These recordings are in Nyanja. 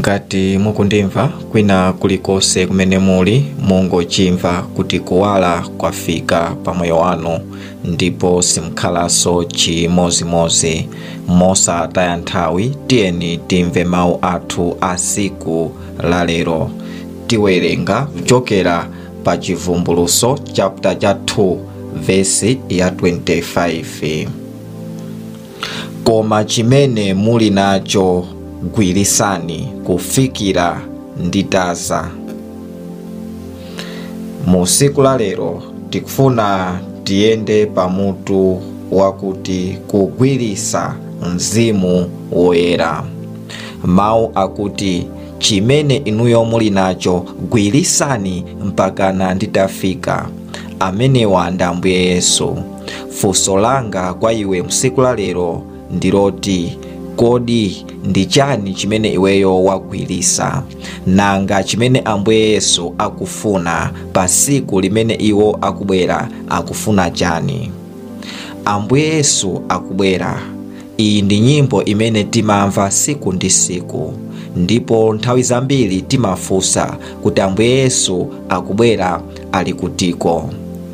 ngati mukundimva kwina kulikonse kumene muli mungochimva kuti kuwala kwafika pa moyo wanu ndipo simukhalanso chimozimozi mosataya nthawi tiyeni timve mawu athu a siku la lero tiwerenga kuchokera pa chivumbuluso chapter cha 2 vesi ya 25 koma chimene muli nacho gwirisani kufikira nditaza mu siku la lero tikufuna tiyende pamutu wakuti kugwirisa mzimu woyera mawu akuti chimene inuyo muli nacho gwirisani mpakana nditafika amenewa ndi ambuye yesu funso langa kwa iwe msiku la lero ndiloti kodi ndi chani chimene iweyo wagwirisa nanga chimene ambuye yesu akufuna pa siku limene iwo akubwera akufuna chani ambuye yesu akubwera iyi ndi nyimbo imene timamva siku ndi siku ndipo nthawi zambiri timafunsa kuti ambuye yesu akubwera ali kutiko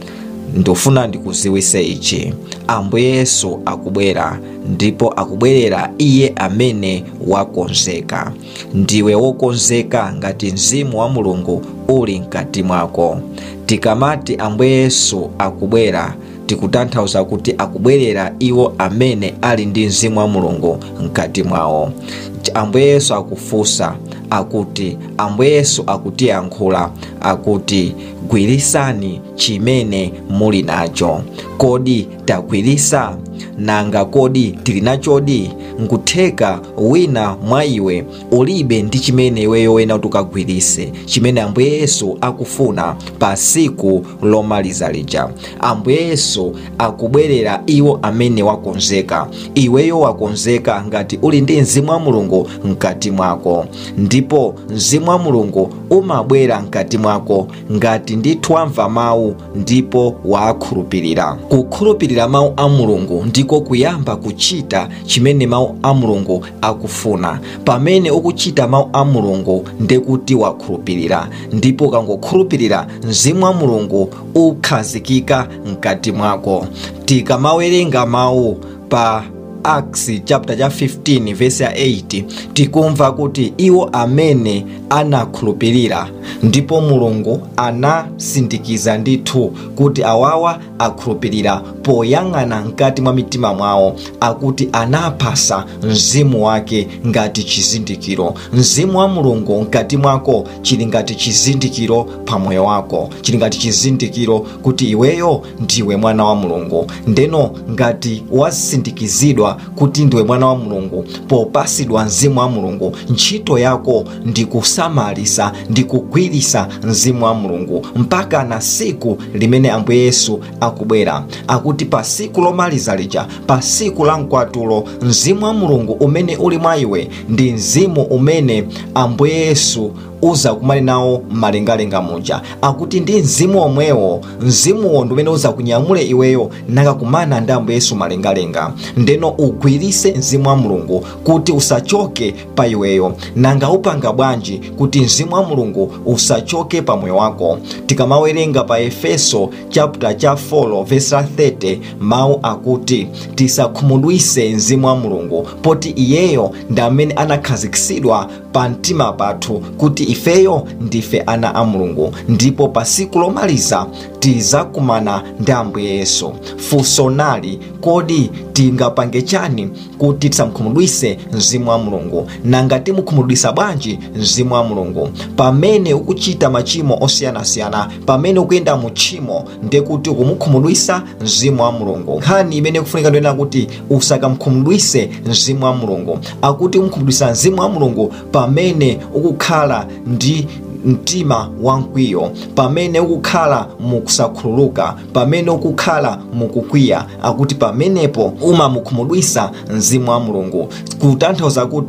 ndofuna ndikuziwise ichi ambuye yesu akubwera ndipo akubwerera iye amene wakonzeka ndiwe wokonzeka ngati mzimu wa mulungu uli mkati mwako tikamati ambuye yesu akubwera tikutanthauza kuti akubwerera iwo amene ali ndi mzimu wa mulungu mkati mwawo ambuye yesu akufunsa akuti ambuye yesu akutiyankhula akuti gwirisani chimene muli nacho kodi tagwirisa nanga kodi tili nachodi nkutheka wina mwa iwe ulibe ndi chimene iweyo wena kuti ukagwirise chimene ambuye yesu akufuna pa siku lomaliza lija ambuye yesu akubwerera iwo amene wakonzeka iweyo wakonzeka ngati uli ndi mzimu wa mulungu mkati mwako ndipo mzimu wa mulungu umabwera mkati mwako ngati ndithu wamva mawu ndipo wakhulupirira kukhulupirira mawu a mulungu ndiko kuyamba kuchita chimene mawu a mulungu akufuna pamene ukuchita mawu a mulungu ndekuti wakhulupirira ndipo ukangokhulupirira mzimu wa mulungu ukhazikika mkati mwako tikamawerenga mawu pa acts chapter cha 15 verse ya 8 tikumva kuti iwo amene anakhulupirira ndipo mulungu anasindikiza ndithu kuti awawa akhulupirira poyang'ana mkati mwa mitima mwawo akuti anapasa mzimu wake ngati chizindikiro mzimu wa mulungu mkati mwako chili ngati chizindikiro pa moyo wako chili ngati chizindikiro kuti iweyo ndiwe mwana wa mulungu ndeno ngati wasindikizidwa kuti ndiwe mwana wa mulungu popasidwa mzimu wa mulungu ntchito yako ndi kusamalisa ndi kugwirisa mzimu wa mulungu mpaka na siku limene ambuye yesu akubwera akuti pa siku lomaliza lija pa siku la mkwatulo mzimu wa mulungu umene uli mwa iwe ndi mzimu umene ambuye yesu uza kumali nawo mmalengalenga muja akuti ndi mzimu omwewo mzimuwo ndi umene uza kunyamule iweyo nakakumana ndi ambuye yesu malengalenga ndeno ugwirise mzimu wa mulungu kuti usachoke pa iweyo nanga upanga bwanji kuti mzimu wa mulungu usachoke pa moyo wako tikamawerenga pa efeso chapter cha 4 verse 30 mawu akuti tisakhumudwise mzimu wa mulungu poti iyeyo ndi amene anakhazikitsidwa pa mtima pathu kuti ifeyo ndife ana a mulungu ndipo pa siku lomaliza tizakumana ndi ambuye yesu funso nali kodi tingapange chani kuti tisamkhumudwise mzimu wa mulungu nanga timukhumudwisa bwanji mzimu wa mulungu pamene ukuchita machimo osiyanasiyana pamene ukuyenda mu tchimo ndekuti ukumukhumudwisa mzimu wa mulungu nkhani imene kufunika ndoyena kuti usakamkhumudwise mzimu wa mulungu akuti umukhumudwisa mzimu wa mulungu pamene ukukhala ndi mtima wankwiyo pamene ukukhala mukusakhululuka pamene ukukhala mukukwiya akuti pamenepo umamukhumudwisa mzimu wa mulungu kutanthauza kuti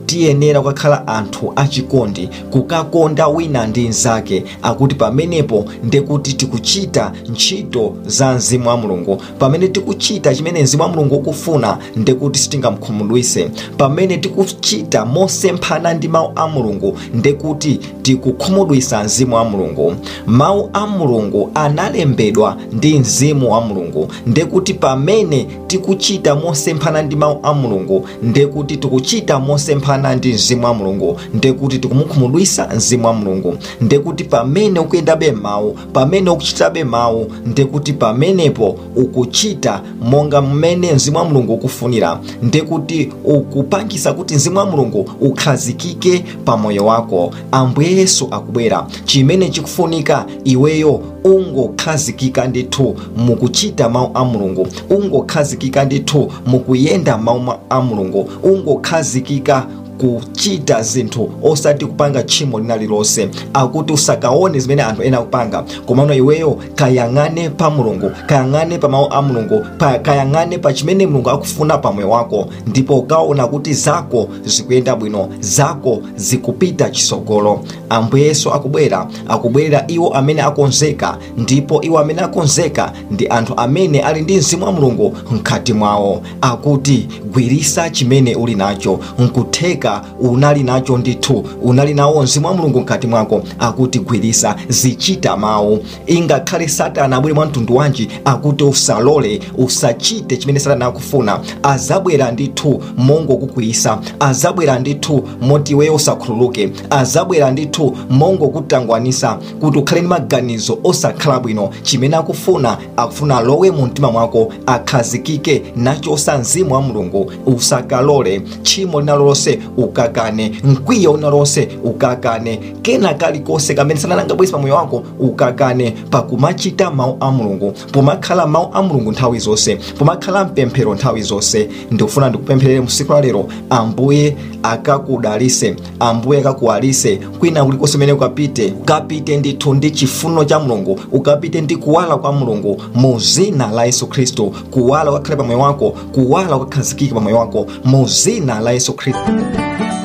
tiyenera kukakhala anthu achikondi kukakonda wina ndi mnzake akuti pamenepo ndekuti tikuchita ntchito za mzimu wa mulungu pamene tikuchita chimene mzimu wa mulungu ukufuna ndekuti sitingamkhumudwise pamene tikuchita mosemphana ndi mawu a mulungu ndekuti tikukhumudwisa mzimu wa mulungu mawu a mulungu analembedwa ndi mzimu wa mulungu ndekuti pamene tikuchita mosemphana ndi mawu a mulungu ndekuti tikuchita mosemphana ndi mzimu wa mulungu ndekuti tikumukhumudwisa mzimu wa mulungu ndekuti pamene ukuyendabe mawu pamene ukuchitabe mawu ndekuti pamenepo ukuchita monga mmene mzimu wa mulungu ukufunira ndekuti ukupangisa kuti mzimu wa mulungu ukhazikike pa moyo wako ambuye yesu akubwera chimene chikufunika iweyo ungokhazikika ndithu mukuchita mawu a mulungu ungokhazikika ndithu mukuyenda mawu a mulungu ungokhazikika kuchita zinthu osati kupanga tchimo lina lilonse akuti usakaone zimene anthu ena akupanga komano iweyo kayang'ane pa mulungu kayang'ane pa mawu a mulungu pa- kayang'ane pa chimene mulungu akufuna pa moyo wako ndipo ukaona kuti zako zikuyenda bwino zako zikupita chisogolo ambuye yesu akubwera akubwera iwo amene akonzeka ndipo iwo amene akonzeka ndi anthu amene ali ndi mzimu wa mulungu mkati mwawo akuti gwirisa chimene uli nacho nkutheka unali nacho ndithu unali nawo mzimu wa mulungu mkati mwako akuti gwirisa zichita mawu ingakhale satana abwere mwa mtundu wanji akuti usalole usachite chimene satana akufuna azabwera ndithu mongokukwiyisa azabwera ndithu moti iweyo usakhululuke azabwera ndithu mongokutangwanisa kuti ukhale ndi maganizo osakhala bwino chimene akufuna akufuna alowe mu mtima mwako akhazikike nachosa mzimu wa mulungu usakalole tchimo lina lonse ukakane mkwiyo una lonse ukakane kena kalikonse kamene sanalangabwesi pa moyo wako ukakane pakumachita mawu a mulungu pomakhala mawu a mulungu nthawi zonse pomakhala mpemphero nthawi zonse ndikufuna ndikupempherere musiku la lero ambuye akakudalise ambuye akakuwalise kwina kulikonse kumene ukapite ukapite ndithu ndi chifuno cha mulungu ukapite ndi kuwala kwa mulungu mu zina la yesu khristu kuwala ukakhale pa moyo wako kuwala ukakhazikike pa moyo wako mu zina la yesu khristu